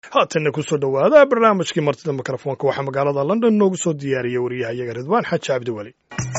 haatanna kusoo dhowaada barnaamijkii martida mikrofoonka waxaa magaalada london noogu soo diyaariyey wariyahayaga ridwaan xaaji cabdiweli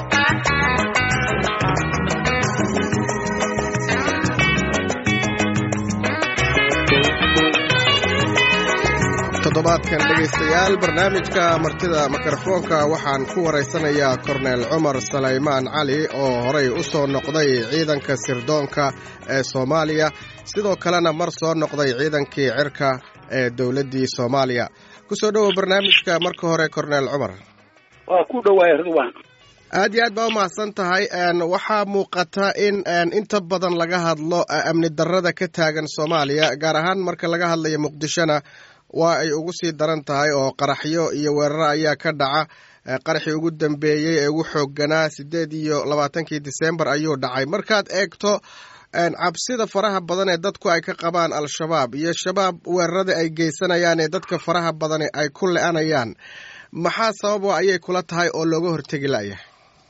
toddobaadkan dhegaystayaal barnaamijka martida mikrofoonka waxaan ku waraysanayaa korneel cumar salaymaan cali oo horey u soo noqday ciidanka sirdoonka ee soomaaliya sidoo kalena mar soo noqday ciidankii cirka ee dowladdii soomaaliya kusoo dhowow barnaamijka marka hore korneel cumar waa ku dhowaaya ridwaan aad iyo aad baa u mahadsan tahay waxaa muuqata in inta badan laga hadlo amni darrada ka taagan soomaaliya gaar ahaan marka laga hadlayo muqdishona waa ay ugu sii daran tahay oo qaraxyo iyo weeraro ayaa ka dhaca qaraxii ugu dambeeyey ee ugu xoogganaa siddeed iyo labaatankii disembar ayuu dhacay markaad eegto cabsida faraha badan ee dadku ay ka qabaan al-shabaab iyo shabaab weerarada ay geysanayaan ee dadka faraha badani ay ku le-anayaan maxaa sababo ayay kula tahay oo looga hortegi la'yahay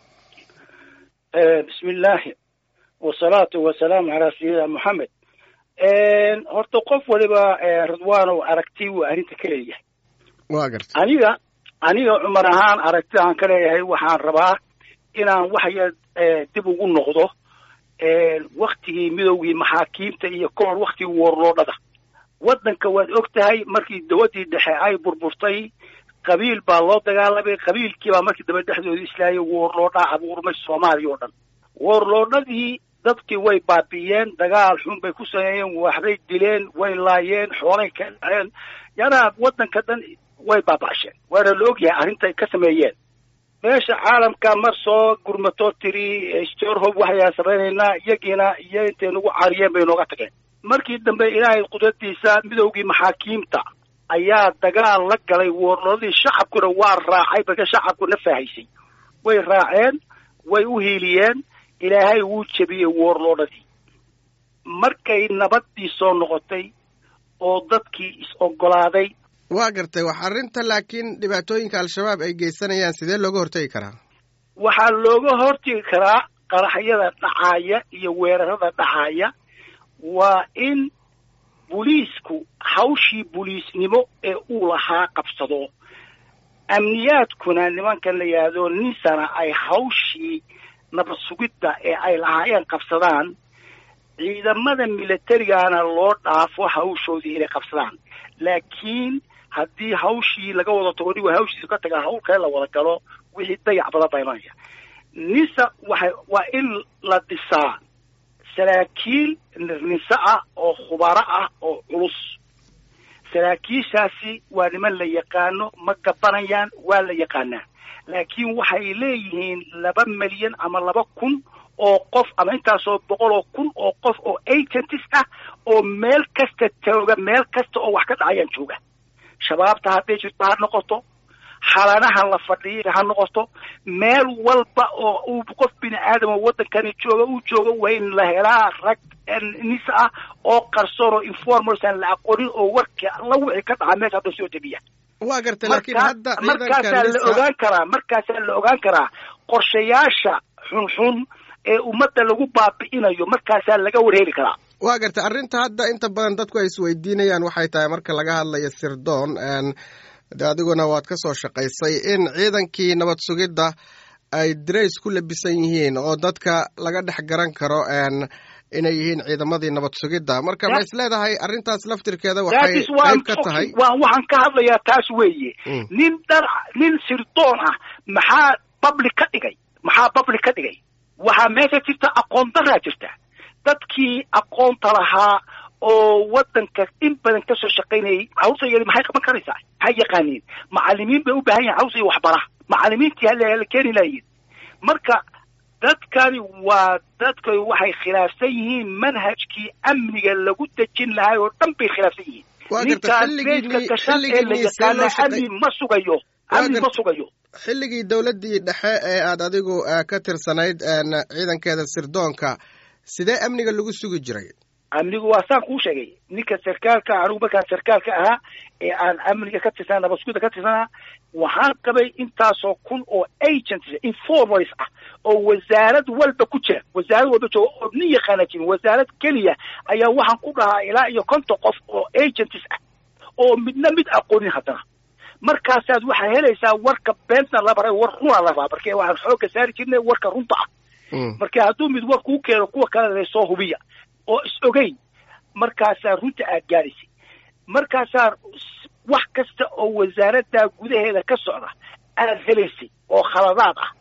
bismi illaahi wasalaatu wasalaamu calaa sayidina moxamed horta qof waliba ridwaanow aragti wuu arrinta ka leeyahay waa garta aniga aniga cumar ahaan aragtida aan ka leeyahay waxaan rabaa inaan waxya dib ugu noqdo waktigii midowgii maxaakiimta iyo ka hor waktigii woorloodhada waddanka waad og tahay markii dawaddii dhexe ay burburtay qabiil baa loo dagaalamay qabiilkii baa markii dambe dhexdooda islaayay woorloodhaa abuurmay soomaaliya oo dhan woorloodhadii dadkii way baabi'iyeen dagaal xun bay ku sameeyeen waxbay dileen way laayeen xoolay ka dhaceen yanaa waddanka dhan way baaba'asheen waana la ogyahay arrintay ka sameeyeen meesha caalamka mar soo gurmatoo tiri storhob waxayaan samaynaynaa iyagiina iyo intay nagu cariyeen bay nooga tageen markii dambe ilaahay qudradiisa midowgii maxaakiimta ayaa dagaal la galay woorloodadii shacabkuna waa raacay marka shacabku na faahaysay way raaceen way u hiiliyeen ilaahay wuu jebiyey woorloodhadii markay nabaddii soo noqotay oo dadkii is-oggolaaday waa gartay wax arrinta laakiin dhibaatooyinka al-shabaab ay geysanayaan sidee looga hortegi karaa waxaa looga hortegi karaa qaraxyada dhacaaya iyo weerarada dhacaaya waa in buliisku hawshii buliisnimo ee uu lahaa qabsado amniyaadkuna nimankan la yidhaahdo ninsana ay hawshii nabad sugidda ee ay lahaayeen qabsadaan ciidamada milatarigana loo dhaafo hawshoodii inay qabsadaan laakiin haddii hawshii laga wada tago nig hawshiisa ka taga hawl kale la wada galo wixii dayac badan baa imanaya nisa waxay waa in la dhisaa saraakiil nise ah oo khubaro ah oo culus saraakiishaasi waa niman la yaqaano ma gabanayaan waa la yaqaanaa laakiin waxay leeyihiin laba milyan ama laba kun oo qof ama intaasoo boqol oo kun oo qof oo agentis ah oo meel kasta tooga meel kasta oo wax ka dhacayaan jooga shabaabta hadday jirto ha noqoto xalanaha la fadhiya ha noqoto meel walba oo uu qof bini aadama waddankani jooga uu jooga waa in la helaa rag nis ah oo qarsoon oo informals aan la aqoonin oo warka la wixii ka dhaca meesha hadda soo debiya waa gartay laakiin hadda markaasaa la ogaan karaa markaasaa la ogaan karaa qorshayaasha xunxun ee ummadda lagu baabi'inayo markaasaa laga warheeli karaa waa gartay arrinta hadda inta badan dadku ay isweydiinayaan waxay tahay marka laga hadlayo sirdoon de adiguna waad ka soo shaqaysay in ciidankii nabad sugidda ay dirays ku labisan yihiin oo dadka laga dhex garan karo inay yihiin ciidamadii nabad sugidda marka ma is leedahay arrintaas laftirkeeda waxay qayb ka tahay waxaan ka hadlayaa taas weeye nin dhar nin sirdoon ah maxaa public ka dhigay maxaa public ka dhigay waxaa meesha jirta aqoon daraa jirta dadkii aqoonta lahaa oo waddanka in badan kasoo shaqaynayay hawsa yeli maxay qaban karaysaa maxay yaqaaniin macalimiin bay u baahan yahin hawsa iyo waxbara macalimiintii hala keeni lahayiin marka dadkani waa dadka waxay khilaafsan yihiin manhajkii amniga lagu dejin lahay oo dhan bay khilaafsan yihiin ninkaan beedka gashan ee la yaqaana amni ma sugayo amni ma sugayo xilligii dowladdii dhexe ee aad adigu ka tirsanayd ciidankeeda sirdoonka sidee amniga lagu sugi jiray amnigu waa saan kuu sheegay ninka sarkaalka anigu markaan sarkaalka ahaa ee aan amniga ka tirsanaa nabadsuguda ka tirsanaa waxaan qabay intaasoo kun oo agents informals ah oo wasaarad walba ku jira wasaarad walba jooga oo nin yaqaana jirin wasaarad keliya ayaa waxaan ku dhahaa ilaa iyo konton qof oo agents ah oo midna mid aqoonin haddana markaasaad waxaa helaysaa warka beentna la baray war runa la rabaa marka waxaan xoogga saari jirnay warka runta ah marka hadduu mid war kuu keeno kuwa kalena soo hubiya oo is ogeyn markaasaa runta aad gaadhaysay markaasaa wax kasta oo wasaaradda gudaheeda ka socda aad helaysay oo khaladaad ah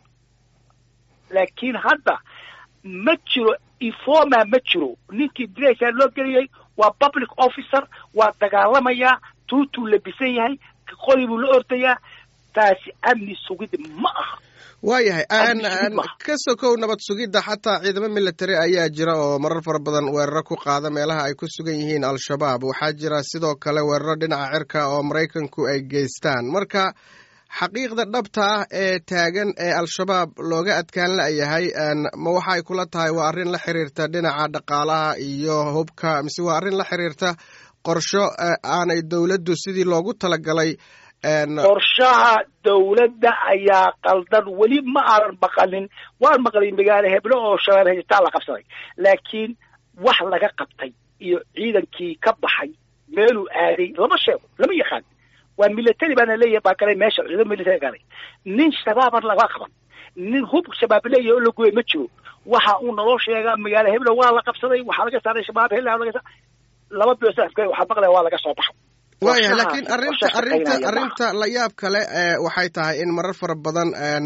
laakiin hadda ma jiro informa ma jiro ninkii diraysaa loo geliyay waa public officer waa dagaalamayaa tuutuu labisan yahay qori buu la ordayaa taasi amni sugid ma aha waayahay ka sokow nabad sugidda xataa ciidamo military ayaa jira oo marar fara badan weeraro ku qaada meelaha ay ku sugan yihiin al-shabaab waxaa jira sidoo kale weeraro dhinaca cirka oo maraykanku ay geystaan marka xaqiiqda dhabta ah ee taagan ee al-shabaab looga adkaan la'yahay ma waxay kula tahay waa arrin la xiriirta dhinaca dhaqaalaha iyo hubka mise waa arrin la xiriirta qorsho aanay dowladdu sidii loogu talagalay qorshaha dawladda ayaa qaldan weli ma aanan maqalin waan maqlay magaalo heblo oo shabeelle haystaa la qabsaday laakiin wax laga qabtay iyo ciidankii ka baxay meeluu aaday lama sheego lama yaqaan waa military baana leeyahay baa galay meesha ciidan military galay nin shabaaban laga qaban nin hub shabaab leeyahay oo la gooyay ma jiro waxa uu naloo sheegaa magaalo heblo waa la qabsaday waxaa laga saaray shabaab hela laga laba bilood saddex waxaa maqlaya waa laga soo baxay waaya laakiin arrinta arrinta arrinta la yaab kale waxay tahay in marar fara badan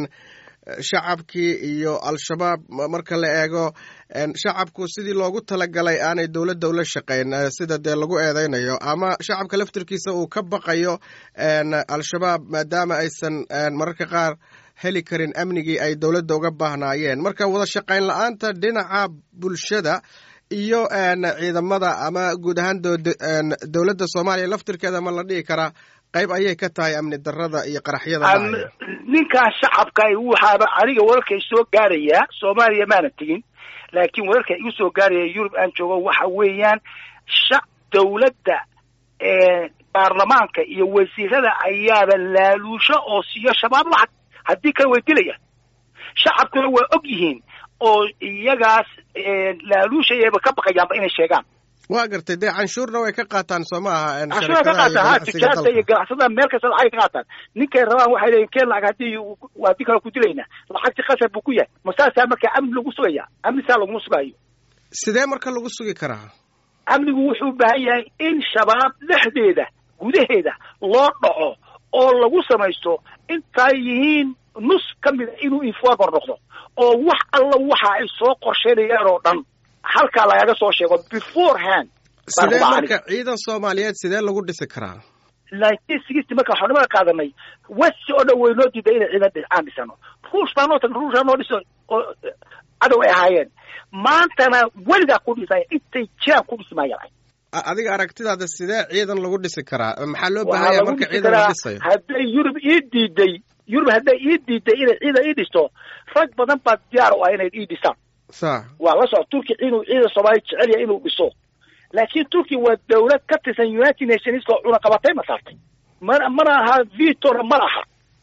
shacabkii iyo al-shabaab marka la eego shacabku sidii loogu talagalay aanay dowladda ula shaqayn sida dee lagu eedeynayo ama shacabka laftirkiisa uu ka baqayo al-shabaab maadaama aysan mararka qaar heli karin amnigii ay dowladda uga baahnaayeen marka wada shaqayn la-aanta dhinaca bulshada iyo ciidamada ama guud ahaan dowladda soomaaliya laftirkeeda ma la dhihi karaa qayb ayay ka tahay amni darada iyo qaraxyada ninkaa shacabka waxaaba aniga wararkay soo gaarayaa soomaaliya maana tegin laakiin wararka igu soo gaaraya yurub aan joogo waxa weeyaan sha dowladda baarlamaanka iyo wasiirada ayaaba laaluusho oo siiyo shabaab lacag haddii kale way dilayaan shacabkuna waa og yihiin oo iyagaas laaluushayaba ka baqayaanba inay sheegaan waa gartay dee canshuurna way ka qaataan soo ma aha canshuura ka qaataan ha tijaarta iyo ganacsatada meel kasta lacagay ka qaataan ninkay rabaan waxay leeyihin keen lacag haddii haddii kale ku dilaynaa lacagti khasar buu ku yahay masaasaa marka amni lagu sugaya amni saa laguma sugaayo sidee marka lagu sugi karaa amnigu wuxuu u baahan yahay in shabaab dhexdeeda gudaheeda loo dhaco oo lagu samaysto intay yihiin nus ka mida inuu informer noqdo oo wax alla waxa ay soo qorsheynayaan oo dhan halkaa lagaga soo sheego beforehand sidee marka ciidan soomaaliyeed sidee lagu dhisi karaa nineteen sixty marka xornimada qaadanay westi oo dhan waynoo diiday inay ciidan aan dhisano ruush baa noo tagna ruushaa noo dhiso oo cadow ay ahaayeen maantana weligaa ku dhisaya intay jiraan ku dhismayaan adiga aragtidaada sidee ciidan lagu dhisi karaa maxaa loo baahanya marka ciidan la dhisayo hadday yurub ii diiday yurub hadday ii diiday inay ciidan ii dhisto rag badan baa diyaar u ah inay ii dhisaan sa waa la soco turki inuu ciidan soomaaliya jecel yahay inuu dhiso laakiin turki waa dawlad ka tirsan united nations oo cunaqabatay ma saartay mana mana aha vitona ma laha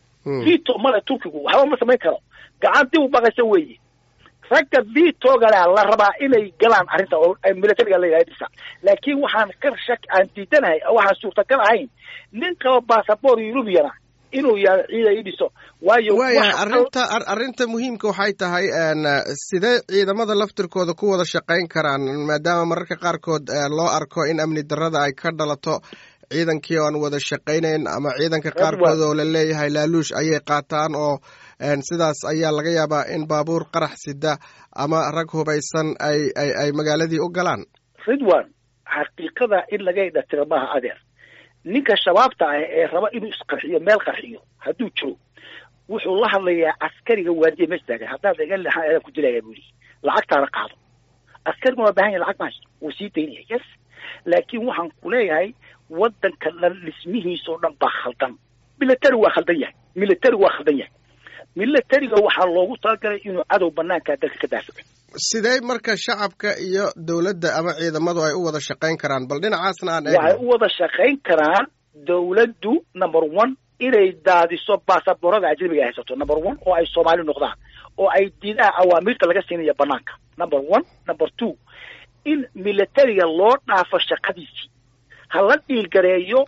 vito male turkigu waxba ma samayn karo gacan dib u baqaysa weeye ragga vitogana la rabaa inay galaan arrinta oo militariga layidhaha dhisa laakiin waxaan ka shak aan diidanahay waxaan suurtagal ahayn nin qaba basaboor eurubiyana inuu yaado ciida ii dhiso waayo waayahay arrinta arrinta muhiimka waxay tahay sidee ciidamada laftirkooda ku wada shaqayn karaan maadaama mararka qaarkood loo arko in amni darrada ay ka dhalato ciidankii oo aan wada shaqaynayn ama ciidanka qaarkood oo la leeyahay laaluush ayay qaataan oo sidaas ayaa laga yaabaa in baabuur qarax sida ama rag hubaysan ay ay ay magaaladii u galaan ridwan xaqiiqada in laga idhatiro maaha adeer ninka shabaabta ah ee raba inuu isqarxiyo meel qarxiyo hadduu jiro wuxuu la hadlayaa askariga waadiya mees taagan haddaad iga leexan aadaan ku dilaya buu yidhi lacagtaana qaado askariguna waa bahan yahay lacag mahaysto wuu sii daynaya yes laakiin waxaan ku leeyahay waddanka dhan dhismihiisoo dhan baa khaldan military waa khaldan yahay military waa khaldan yahay militariga waxaa loogu talagalay inuu cadow banaankaa dalka ka daafaco sidee marka shacabka iyo dowladda ama ciidamadu ay u wada shaqayn karaan bal dhinacaasna aan waxay u wada shaqayn karaan dowladdu number one inay daadiso baasaboorada ajnabiga ay haysato number one oo ay soomaali noqdaan oo ay diidaan awaamiirta laga siinayo banaanka number one number two in militariga loo dhaafo shaqadiisii ha la dhiilgareeyo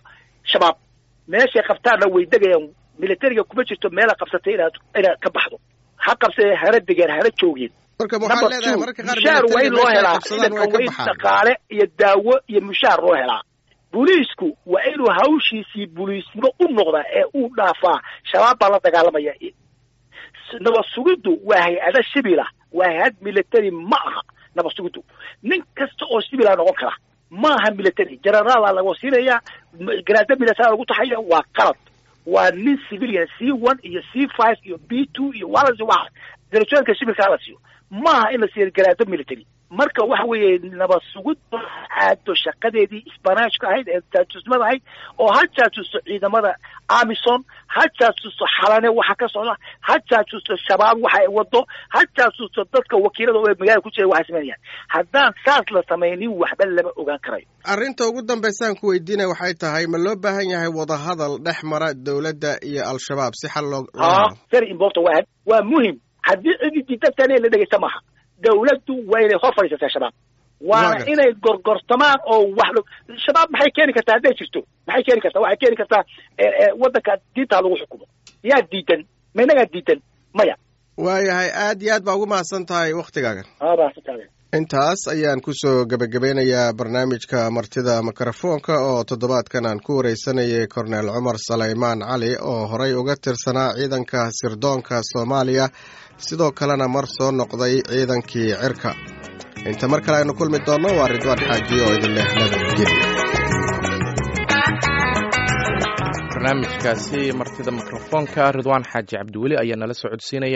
shabaab meeshay qabtaanna way degayaan militariga kuma jirto meela qabsatay inaad inaad ka baxdo ha qabsadee hana degeen hana joogeen marka waxaad leedahay mararka qaar mushaar waa in loo helaa ciidanka waa in dhaqaale iyo daawo iyo mushaar loo helaa booliisku waa inuu hawshiisii booliisnimo u noqdaa ee uu dhaafaa shabaab baa la dagaalamaya nabad sugiddu waa hay-ada shibila waa hay-ad military ma aha nabad sugiddu nin kasta oo shibila noqon kara ma aha military generaala laga wasiinaya garaada military lagu taxaya waa qalad waa nin civilian c one iyo c five iyo b two iyo walasi waa darajooyinka shibilka hala siiyo maaha in la siiyo garaado military marka waxa weeye nabad sugid aado shaqadeedii isbanaajka ahayd ee jaajuusnimada ahayd oo ha jaajuusto ciidamada amison ha jaajuusto xalane waxa ka socda ha jaajuusto shabaab waxa ay wado ha jaajuusto dadka wakiilada oo magaalada ku jira waxay sameynayaan haddaan saas la samaynin waxba lama ogaan karayo arrinta ugu dambaysaan ku weydiinaya waxay tahay ma loo baahan yahay wadahadal dhex mara dowladda iyo al-shabaab si xal loo very important waa waa muhim haddii cidi diidadtan la dhegeysta maaha dawladdu waa inay hor fadhiisataa shabaab waana inay gorgortamaan oo wax shabaab maxay keeni kartaa hadday jirto maxay keeni kartaa waxay keeni kartaa waddanka diintaa lagu xukumo yaa diidan ma inagaa diidan maya waayahay aad iyo aad baa ugu mahadsan tahay waktigaagan mahadsantahay intaas ayaan kusoo gebagabeynayaa barnaamijka martida mikrofoonka oo toddobaadkan aan ku wareysanayay korneel cumar salaymaan cali oo horey uga tirsanaa ciidanka sirdoonka soomaaliya sidoo kalena mar soo noqday ciidankii cirka inta mar kale aynu kulmi doonno waa ridwaan xaaji oo idin leh nabadgelya barnaamijkaasi martida mikrofoonka ridwaan xaaji cabdiweli ayaa nala socodsiinaya